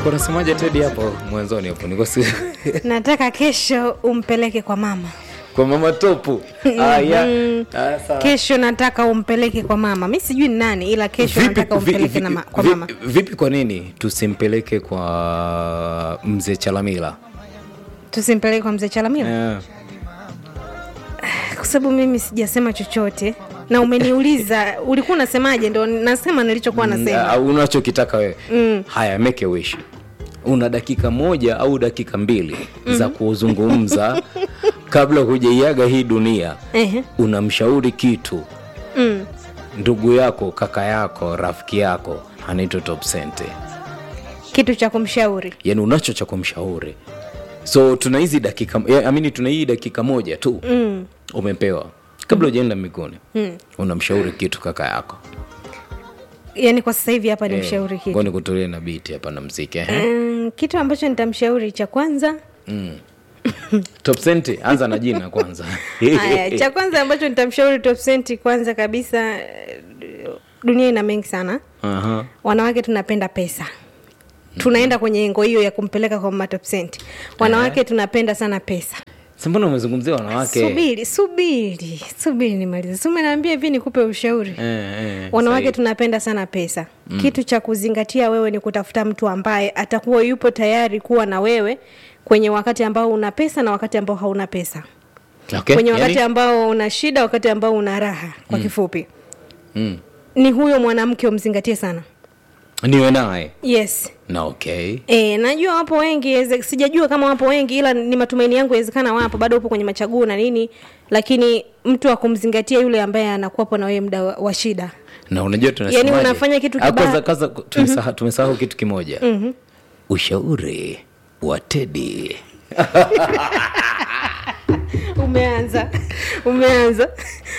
ulikuwa unasemaje Teddy hapo mwanzoni hapo niko si nataka kesho umpeleke kwa mama kwa mama topu ah, ya. ah, sawa. kesho nataka umpeleke kwa mama mi sijui ni nani ila kesho Vipi- nataka vi- umpeleke vi- na ma, kwa vi- mama vipi kwa nini tusimpeleke kwa mzee chalamila tusimpeleke kwa mzee chalamila yeah. kwa sababu mimi sijasema chochote na umeniuliza ulikuwa unasemaje ndo nasema nilichokuwa nasema uh, unachokitaka wewe mm. haya make a wish una dakika moja au dakika mbili mm-hmm. za kuzungumza kabla hujaiaga hii dunia Ehe. unamshauri kitu mm. ndugu yako kaka yako rafiki yako anaitwa topsente kitu cha kumshauri yani unacho cha kumshauri so tuna hizi dakika ya, amini tuna hii dakika moja tu mm. umepewa kabla ujaenda miguni mm. unamshauri kitu kaka yako yaani kwa sasa hivi hapa ni mshauri kitu ngoni kutulie na biti hapa na mziki eh? mm, kitu ambacho nitamshauri cha kwanza top senti anza na jina kwanza haya cha kwanza ambacho nitamshauri top Cent kwanza kabisa eh, dunia ina mengi sana Aha. wanawake tunapenda pesa tunaenda kwenye engo hiyo ya kumpeleka kwa mama top Cent. wanawake tunapenda sana pesa Si mbona umezungumzia wanawake subiri subiri subiri nimalize si umeniambia hivi nikupe ushauri Eh, eh, wanawake sahi. tunapenda sana pesa mm. kitu cha kuzingatia wewe ni kutafuta mtu ambaye atakuwa yupo tayari kuwa na wewe kwenye wakati ambao una pesa na wakati ambao hauna pesa okay. kwenye wakati yani, ambao una shida wakati ambao una raha kwa kifupi mm. ni huyo mwanamke umzingatie sana niwe naye yes na okay E, najua wapo wengi eze- sijajua kama wapo wengi ila ni matumaini yangu yawezekana wapo bado upo kwenye machaguo na nini lakini mtu wa kumzingatia yule ambaye anakuwapo na wewe muda wa, wa shida na unajua tunasemaje? Yaani unafanya kitu Ah, kibaya. kwanza kwanza tumesahau tumesahau kitu kimoja ushauri wa tedi umeanza umeanza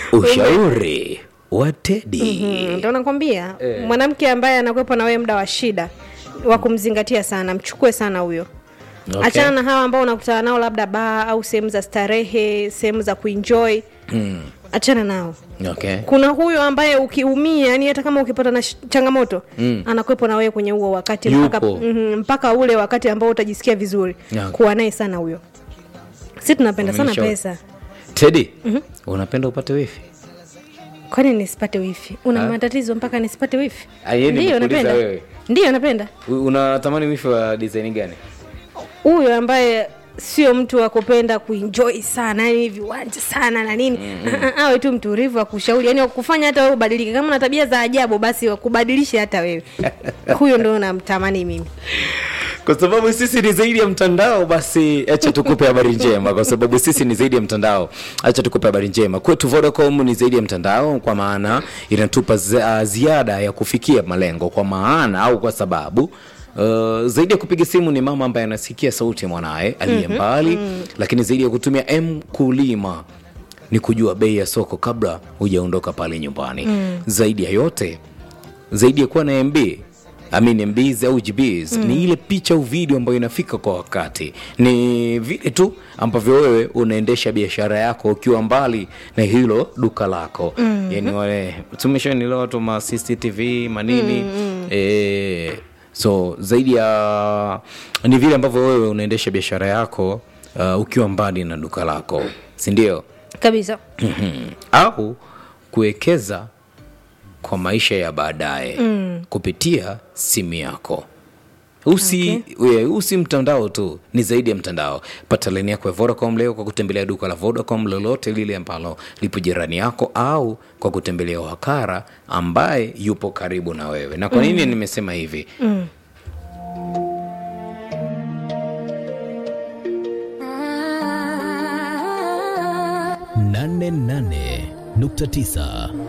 ushauri wa tedi Mm, ndo nakwambia mwanamke ambaye anakuwepo na wewe muda wa shida wa kumzingatia sana mchukue sana huyo Okay. achana na hawa ambao unakutana nao labda baa au sehemu za starehe sehemu za kuenjoy mm. achana nao okay kuna huyo ambaye ukiumia yani hata kama ukipata na sh- changamoto mm. anakuwepo na wewe kwenye huo wakati mpaka, Yupo. mm, mpaka ule wakati ambao utajisikia vizuri Yeah. kuwa naye sana huyo si tunapenda sana Umenishauri. pesa tedi unapenda upate wifi kwani nisipate wifi una Ha? matatizo mpaka nisipate wifi Ah, yeye Ndiyo, nimekuuliza napenda wewe. ndiyo napenda U- unatamani wifi wa design gani huyo ambaye sio mtu wa kupenda kuenjoy sana yani viwanja sana na nini mm-hmm. awe tu mtulivu akushauri yani wakufanya hata wewe ubadilike kama una tabia za ajabu basi wakubadilishe hata wewe huyo ndo namtamani mimi kwa sababu sisi ni zaidi ya mtandao basi acha tukupe habari njema kwa sababu sisi ni zaidi ya mtandao acha tukupe habari njema kwetu vodacom ni zaidi ya mtandao kwa maana inatupa zi- ah, ziada ya kufikia malengo kwa maana au kwa sababu Uh, zaidi ya kupiga simu ni mama ambaye anasikia sauti ya mwanaye aliye mbali lakini zaidi ya kutumia m kulima ni kujua bei ya soko kabla hujaondoka pale nyumbani mm. zaidi ya yote zaidi ya kuwa na mb I mean mbs au gbs mm. ni ile picha au video ambayo inafika kwa wakati ni vile tu ambavyo wewe unaendesha biashara yako ukiwa mbali na hilo duka lako mm. yani wale tumeshanilewa watu ma cctv manini mm. e, so zaidi ya ni vile ambavyo wewe unaendesha biashara yako uh, ukiwa mbali na duka lako sindio kabisa Mhm. au kuwekeza kwa maisha ya baadaye mm. kupitia simu yako usi okay. usi mtandao tu ni zaidi ya mtandao pata laini yako ya vodacom leo kwa kutembelea duka la vodacom lolote lile ambalo lipo jirani yako au kwa kutembelea wakara ambaye yupo karibu na wewe na kwa nini mm. nimesema hivi mm. nane nane nukta tisa